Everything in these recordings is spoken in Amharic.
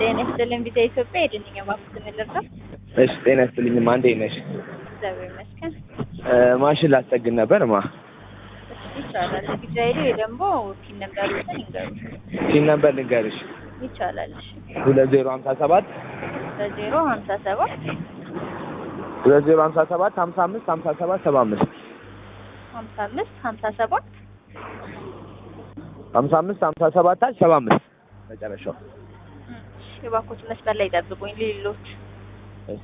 ጤና ይስጥልኝ ቪዛ ኢትዮጵያ የድንኛ ባንክ ምልርዳ እሺ ጤና ይስጥልኝማ እንዴት ነሽ? እግዚአብሔር ይመስገን። ማሽን ላስጠግን ነበር ማ እሺ ይቻላል። ቪዛ ሄዱ ወይ ደግሞ ፒን ነምበር ይዘን ይንገሩ። ሲን ነበር ልንገርሽ ይቻላል። እሺ ሁለት ዜሮ ሀምሳ ሰባት በዜሮ ሀምሳ ሰባት ሁለት ዜሮ ሀምሳ ሰባት ሀምሳ አምስት ሀምሳ ሰባት ሰባ አምስት ሀምሳ አምስት ሀምሳ ሰባት ሀምሳ አምስት ሀምሳ ሰባት ሰባ አምስት መጨረሻው እሺ የባንኮች መስመር ላይ ጠብቁኝ። ሌሎች እሺ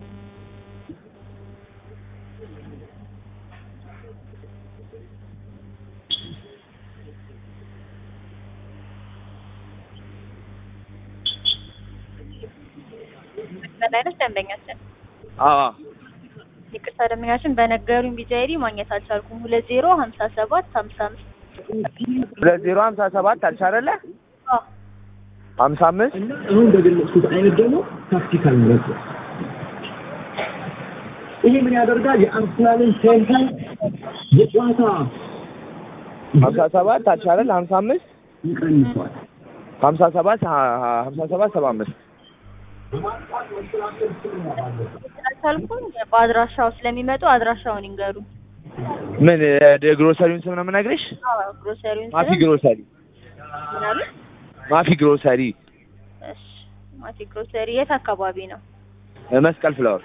መስመር ላይ ነች ደንበኛችን። አዎ ይቅርታ ደንበኛችን በነገሩኝ ቪዛ አይዲ ማግኘት አልቻልኩም። ሁለት ዜሮ ሀምሳ ሰባት ሀምሳ አምስት ሁለት ዜሮ ሀምሳ ሰባት አልሽ አይደለ አዎ ሀምሳ አምስት እና አሁን በገለጽኩት አይነት ደግሞ ታክቲካል ምረት ነው። ይሄ ምን ያደርጋል? የአርሰናልን ቴምፖ የጨዋታ ሀምሳ ሰባት አልሽ አይደለ ሀምሳ አምስት ይቀንሷል። ሀምሳ ሰባት ሀምሳ ሰባት ሰባ አምስት አልቻልኩም። በአድራሻው ስለሚመጡ አድራሻውን ይንገሩ። ምን ግሮሰሪውን ስም ነው የምነግርሽ? አዎ ግሮሰሪውን ማፊ ስም ግሮሰሪ ምናሉ? ማፊ ግሮሰሪ እሺ ማቲ ግሮሰሪ የት አካባቢ ነው? መስቀል ፍላወር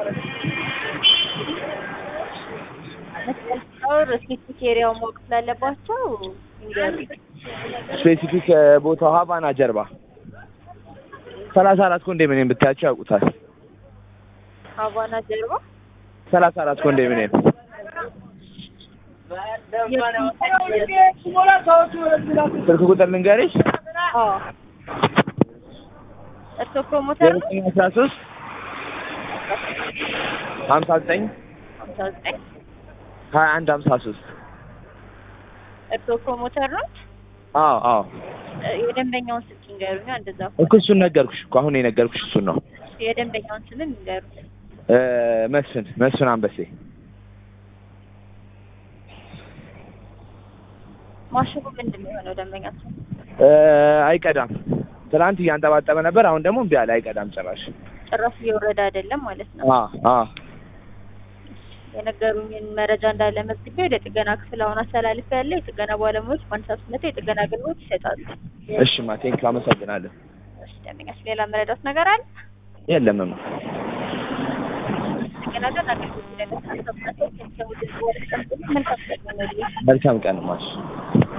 መስቀል ፍላወር ስፔሲፊክ ኤሪያው ማወቅ ስላለባቸው ይንገሩ። ስፔሲፊክ ቦታው ሀቫና ጀርባ ሰላሳ አራት ኮንዶሚኒየም ብታያቸው ያውቁታል። ሀቫና ጀርባ ሰላሳ አራት ኮንዶሚኒየም ስልክ ቁጥር ልንገርሽ አዎ እርስዎ ፕሮሞተር ነው? ዘጠኝ አስራ ሶስት ሀምሳ ዘጠኝ ሀምሳ ዘጠኝ ሀያ አንድ ሀምሳ ሶስት እርስዎ ፕሮሞተር ነው? አዎ አዎ የደንበኛውን ስልክ ይንገሩኛ። እንደዛ እኮ እሱን ነገርኩሽ እኮ አሁን የነገርኩሽ እሱን ነው። የደንበኛውን ስምም ይንገሩ። እ መስፍን መስፍን አንበሴ ማሽኑ ምንድን ነው የሆነው? ደንበኛችን እ አይቀዳም። ትናንት እያንጠባጠበ ነበር። አሁን ደግሞ እምቢ አለ። አይቀዳም ጭራሽ። ጭራሽ እየወረደ አይደለም ማለት ነው። አ አ የነገሩኝን መረጃ እንዳለ መዝግቤ ወደ ጥገና ክፍል አሁን አስተላልፍ ያለ የጥገና ባለሙያዎች ማንሳት መጥተው የጥገና አገልግሎት ይሰጣሉ። እሺ ማ ቴንክ አመሰግናለሁ። እሺ ደንበኛችን ሌላ መረዳት ነገር አለ? የለምም ጥገና ግን አገልግሎት ለመስጠት መልካም መልካም ቀን ማሽ